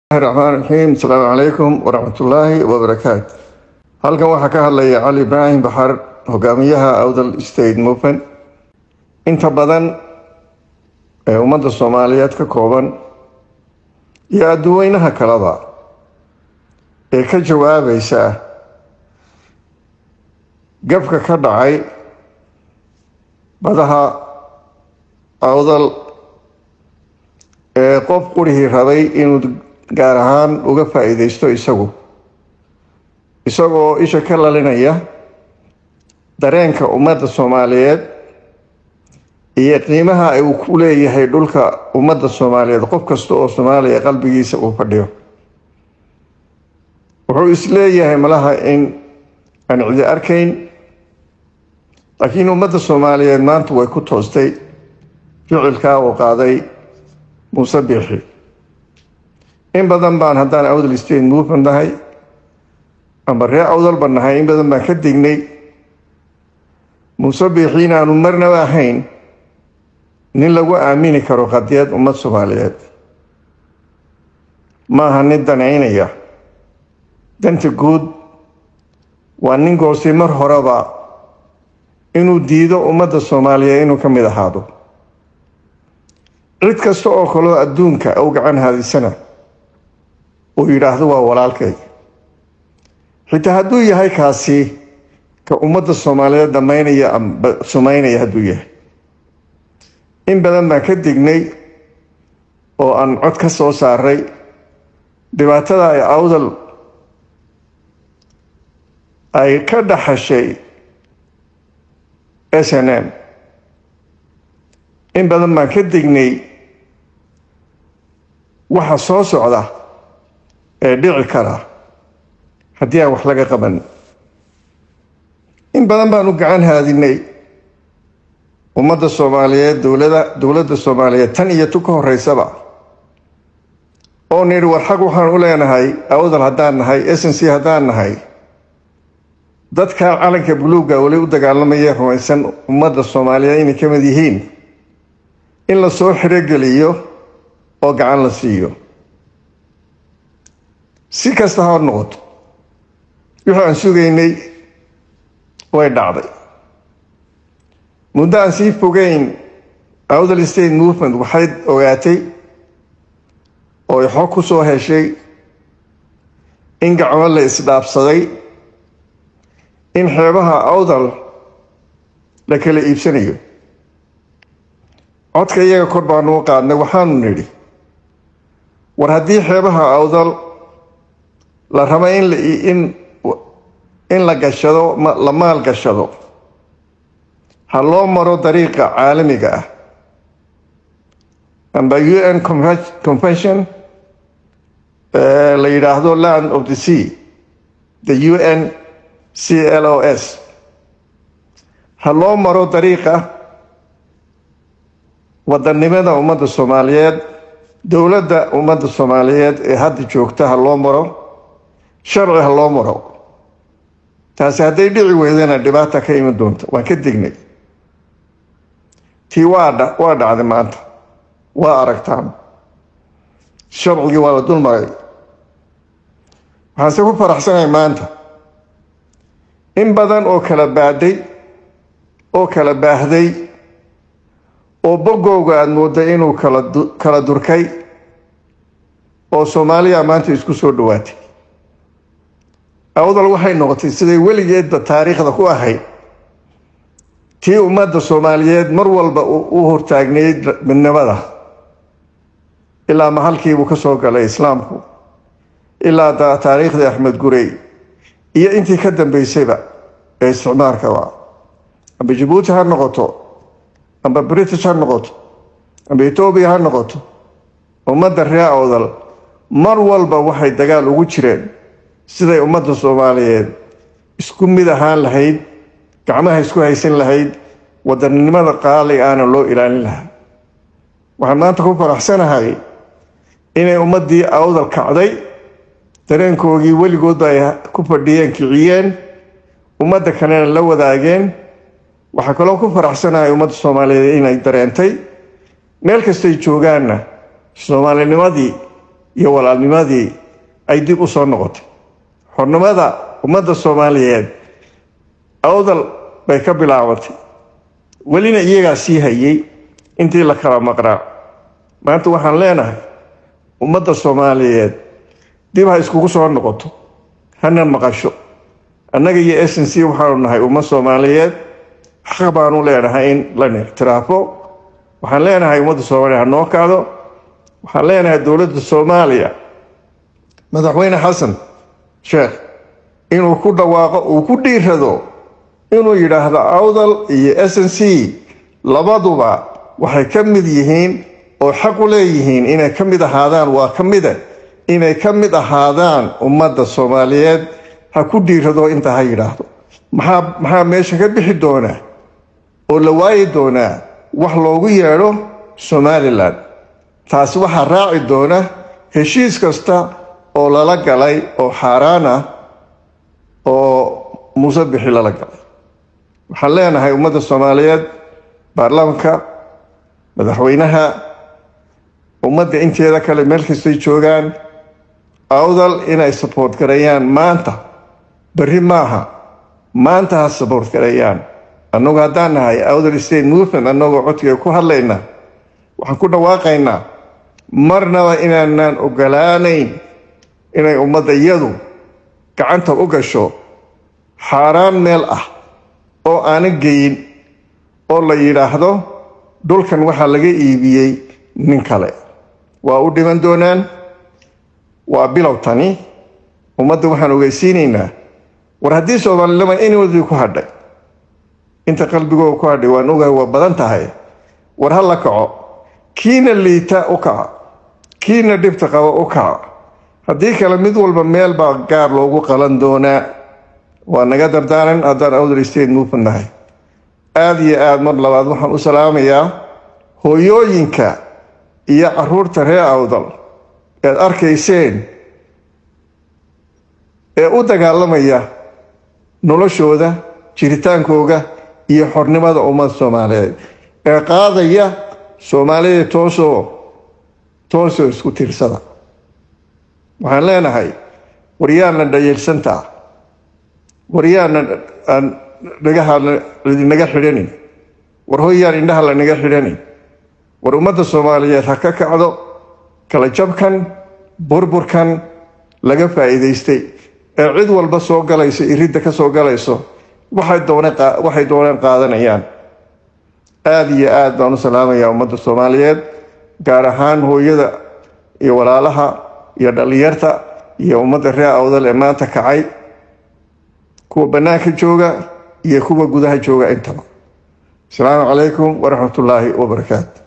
raxmaan raxiim asalaamu calaykum waraxmatullaahi wabarakaatu halkan waxaa ka hadlaya cali ibraahim baxar hogaamiyaha awdal state movement inta badan ee ummadda soomaaliyeed ka kooban iyo adduweynaha kaleba ee ka jawaabaysa gabka ka dhacay badaha awdal ee qof qurihii rabay inuu gaar ahaan uga faa-iideysto isagu isagoo isha ka lalinaya dareenka ummadda soomaaliyeed iyo qiimaha uu ku leeyahay dhulka ummadda soomaaliyeed qof kasta oo soomaaliya qalbigiisa uu fadhiyo wuxuu isleeyahay malaha in aan cidi arkayn laakiin ummadda soomaaliyeed maanta way ku toostay ficilkaa uu qaaday muuse biixi in badan baan haddaan awdal state movement nahay ama ree awdalba nahay in badan baan ka dignay muuse biixi in aanu marnaba ahayn nin lagu aamini karo qadiyad ummad soomaaliyeed maaha nin danaynaya danta guud waa nin goostay mar horeba inuu diido ummadda soomaaliyeed inuu ka mid ahaado cid kasta oo kaloo adduunka u gacan haadisana uu yidhaahdo waa walaalkay xitaa hadduu yahay kaasi ka ummadda soomaaliyeed damaynaya amba sumaynaya hadduu yahay in badan baan ka dignay oo aan cod ka soo saaray dhibaatada ay awdal ay ka dhaxashay s n m in badan baan ka dignay waxa soo socda ee dhici kara haddii aan wax laga qaban in badan baan u gacan haadinay ummadda soomaaliyeed dowlada dowladda soomaaliyeed tan iyo tu ka horeysaba oo nidhi war xag waxaan u leenahay awdal haddaan nahay s n c haddaan nahay dadka calanka buluugga weli u dagaalamaya rumaysan ummadda soomaaliyeed inay ka mid yihiin in la soo xirogeliyo oo gacan la siiyo si kasta ha noqoto wixii aan sugaynay way dhacday muddo aan sii fogeyn awdal state movement waxay ogaatay oo ay xog ku soo heshay in gacmo la isdhaafsaday in xeebaha awdal la kala iibsanayo codka iyaga kor baanu u qaadnay waxaanu nidhi war haddii xeebaha awdal la rabo in in in la gashado la maal gashado ha loo maro dariiqa caalamiga ah amba u n convention la yidhaahdo land of the sea the u n c l o s ha loo maro dariiqa wadannimada ummadda soomaaliyeed dowladda ummadda soomaaliyeed ee hadda joogta ha loo maro sharci ha loo maro taasi hadday dhici weydana dhibaata ka iman doonta waan ka dignay tii waa waa dhacday maanta waa aragtaan sharcigii waa la dul maray waxaanse ku faraxsanahay maanta in badan oo kala baadhay oo kala baahday oo bogowga aada moodday inuu kala kala durkay oo soomaaliya maanta isku soo dhawaatay awdal waxay noqotay siday weligeedba taariikhda ku ahayd tii ummadda soomaaliyeed mar walba u hortaagnayd midnimada ilaa mahalkiibuu ka soo galay islaamku ilaa taariikhdii axmed gurey iyo intii ka dambeysayba ee isticmaalkaba amba jabuuti ha noqoto amba british ha noqoto amba etoobiya ha noqoto ummadda ree awdal mar walba waxay dagaal ugu jireen siday ummadda soomaaliyeed isku mid ahaan lahayd gacmaha isku haysan lahayd wadannimada qaali aana loo ilaalin lahaa waxaan maanta ku faraxsanahay inay ummaddii awdal kacday dareenkoogii weligoodba ay ku fadhiyeen kiciyeen ummadda kalena la wadaageen waxaa kaloo ku faraxsanahay ummadda soomaaliyeed inay dareentay meel kastay joogaanna soomaalinimadii iyo walaalnimadii ay dib u soo noqotay xornimada ummadda soomaaliyeed awdal bay ka bilaabatay welina iyagaa sii hayay intii la kala maqnaa maanta waxaan leenahay ummadda soomaaliyeed dib ha iskugu soo noqoto hana maqasho annaga iyo s n c waxaanu nahay ummad soomaaliyeed xaq baanu leenahay in lana ictiraafo waxaan leenahay ummadda soomaaliya ha noo kacdo waxaan leenahay dowladda soomaaliya madaxweyne xasan sheekh inuu ku dhawaaqo uu ku dhiirado inuu yidhaahdo awdal iyo s n c labaduba waxay ka mid yihiin oo xaq u leeyihiin inay ka mid ahaadaan waa ka mida inay ka mid ahaadaan ummadda soomaaliyeed ha ku dhiirado inta ha yidhaahdo maxaa maxaa meesha ka bixi doonaa oo la waayi doonaa wax loogu yeedho somalilan taasi waxaa raaci doona heshiis kasta oo lala galay oo xaaraan ah oo muuse bixi lala galay waxaan leenahay ummadda soomaaliyeed baarlamaanka madaxweynaha ummadda inteeda kale meel kastay joogaan awdal inay saboort gareeyaan maanta berri maaha maanta ha saboort gareeyaan annagu haddaan nahay awdal state movement annagoo codkiga ku hadlayna waxaan ku dhawaaqaynaa marnaba inaanaan ogolaanayn inay ummadda iyadu gacanta u gasho xaaraan meel ah oo aanan geyin oo la yidhaahdo dhulkan waxaa laga iibiyey nin kale waa u dhiman doonaan waa bilow tani ummadda waxaan ogeysiinaynaa war haddii soomaalilama inwadii ku hadhay inta qalbigooda ku hadhay waan ogahay waa badan tahay war ha la kaco kiina liita u kaca kiina dhibta qaba u kaca haddii kale mid walba meel baa gaar loogu qalan doonaa waa naga dardaaran haddaan awdal state movement nahay aada iyo aada mar labaad waxaan u salaamayaa hooyooyinka iyo caruurta reer awdal ead arkayseen ee u dagaalamaya noloshooda jiritaankooga iyo xornimada ummadda soomaaliyeed ee qaadaya soomaalida toosoo toosoo isku tiirsada waxaan leenahay waryaana dhayeelsantaa waryaana aan dhagaha naga xidhanin war hoyaan indhaha lanaga xidhanin war ummadda soomaaliyeed ha ka kacdo kala jabkan burburkan laga faa'iidaystay ee cid walba soo galayso iridda ka soo galayso waxay dooneen qaadanayaan aada iyo aada baan u salaamayaa ummadda soomaaliyeed gaar ahaan hooyada iyo walaalaha iyo dhallinyarta iyo ummadda reer awdal ee maanta kacay kuwa bannaanka jooga iyo kuwa gudaha jooga intaba asalaamu calaykum waraxmat ullaahi wabarakaatu